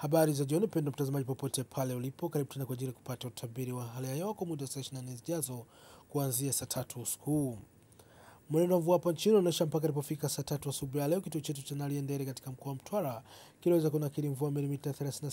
Habari za jioni, mpendwa mtazamaji, popote pale ulipo, karibu tena kwa ajili ya kupata utabiri wa hali ya hewa kwa muda wa saa 24 zijazo kuanzia saa tatu usiku huu. Mwenendo wa mvua hapa nchini unaonyesha mpaka ilipofika saa tatu asubuhi ya leo, kituo chetu cha Naliendele katika mkoa wa Mtwara kiliweza kunakili mvua milimita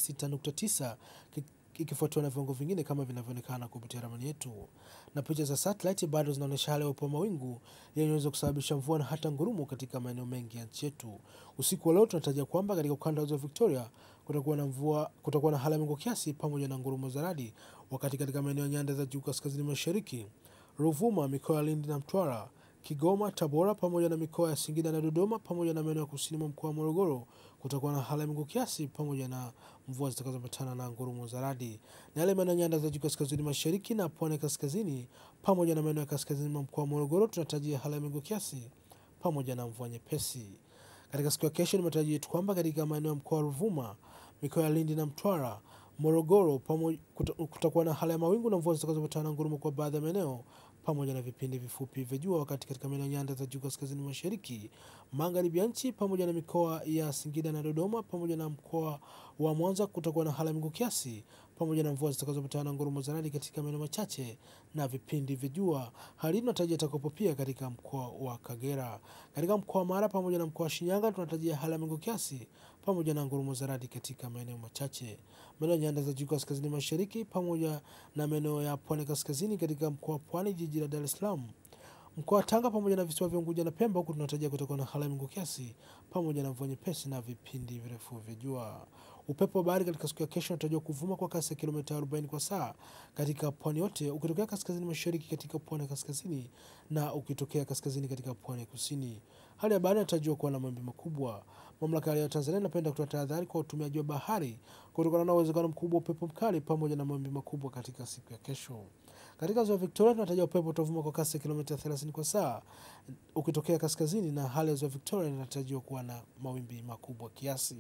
36.9 ikifuatiwa na viwango vingine kama vinavyoonekana kupitia ramani yetu, na picha za satellite bado zinaonyesha hali ya upo mawingu yanayoweza kusababisha mvua na hata ngurumo katika maeneo mengi ya nchi yetu. Usiku wa leo tunatarajia kwamba katika ukanda wa ziwa Victoria kutakuwa na mvua, kutakuwa na hali ya mawingu kiasi pamoja na ngurumo za radi, wakati katika maeneo ya nyanda za juu kaskazini mashariki, Ruvuma, mikoa ya Lindi na Mtwara, Kigoma, Tabora pamoja na mikoa ya Singida na Dodoma pamoja na maeneo ya kusini mwa mkoa wa Morogoro kutakuwa na hali ya mawingu kiasi pamoja na mvua zitakazoambatana na ngurumo za radi. Na yale maeneo ya nyanda za juu kaskazini mashariki na pwani kaskazini pamoja na maeneo ya kaskazini mwa mkoa wa Morogoro tunatarajia hali ya mawingu kiasi pamoja na mvua nyepesi. Katika siku ya kesho ni matarajio yetu kwamba katika maeneo ya mkoa wa Ruvuma, mikoa ya Lindi na Mtwara, Morogoro pamoja kutakuwa na hali ya mawingu na mvua zitakazoambatana na ngurumo kwa baadhi ya maeneo pamoja na vipindi vifupi vya jua, wakati katika maeneo ya nyanda za juu kaskazini mashariki, magharibi ya nchi pamoja na mikoa ya Singida na Dodoma pamoja na mkoa wa Mwanza kutakuwa na hali ya mawingu kiasi pamoja na mvua zitakazoambatana na ngurumo za radi katika maeneo machache na vipindi vya jua. Hali hii tunatarajia itakuwepo pia katika mkoa wa Kagera. Katika mkoa wa Mara pamoja na mkoa wa Shinyanga tunatarajia hali ya mawingu kiasi pamoja na ngurumo za radi katika maeneo machache. Maeneo ya nyanda za juu kaskazini mashariki pamoja na maeneo ya pwani kaskazini katika mkoa wa Pwani, jiji la Dar es Salaam, mkoa wa Tanga pamoja na visiwa vya Unguja na Pemba, huku tunatarajia kutakuwa na hali ya mawingu kiasi pamoja na mvua nyepesi na vipindi virefu vya jua. Upepo wa bahari katika siku ya kesho unatarajiwa kuvuma kwa kasi ya kilomita 40 kwa saa katika pwani yote, ukitokea kaskazini mashariki katika pwani ya kaskazini na ukitokea kaskazini katika pwani ya kusini. Hali ya bahari inatarajiwa kuwa na mawimbi makubwa. Mamlaka ya Tanzania inapenda kutoa tahadhari kwa utumiaji wa bahari kutokana na uwezekano mkubwa wa upepo mkali pamoja na mawimbi makubwa katika siku ya kesho. Katika ziwa Victoria tunatarajia upepo utavuma kwa kasi ya kilomita 30 kwa saa ukitokea kaskazini, na hali ya ziwa Victoria inatarajiwa kuwa na mawimbi makubwa kiasi.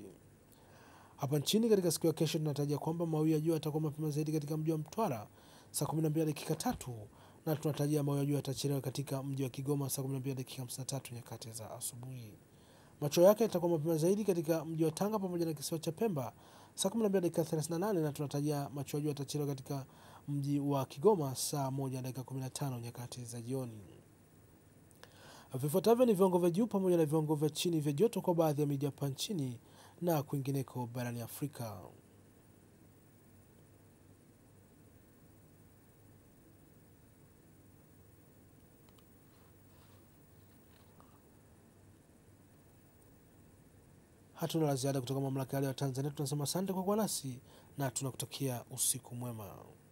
Hapa nchini katika siku ya kesho tunatarajia kwamba mawio ya jua yatakuwa mapema zaidi katika mji wa Mtwara saa 12 dakika tatu na tunatarajia mawio ya jua yatachelewa katika mji wa Kigoma saa 12 dakika 53 nyakati za asubuhi. Macho yake yatakuwa mapema zaidi katika mji wa Tanga pamoja na kisiwa cha Pemba saa 12 dakika 38 na tunatarajia macho ya jua yatachelewa katika mji wa Kigoma saa 1 dakika 15 nyakati za jioni. Vifuatavyo ni viwango vya juu pamoja na viwango vya chini vya joto kwa baadhi ya miji hapa nchini na kwingineko barani Afrika. Hatuna la ziada kutoka mamlaka ya Tanzania. Tunasema asante kwa kuwa nasi na tunakutakia usiku mwema.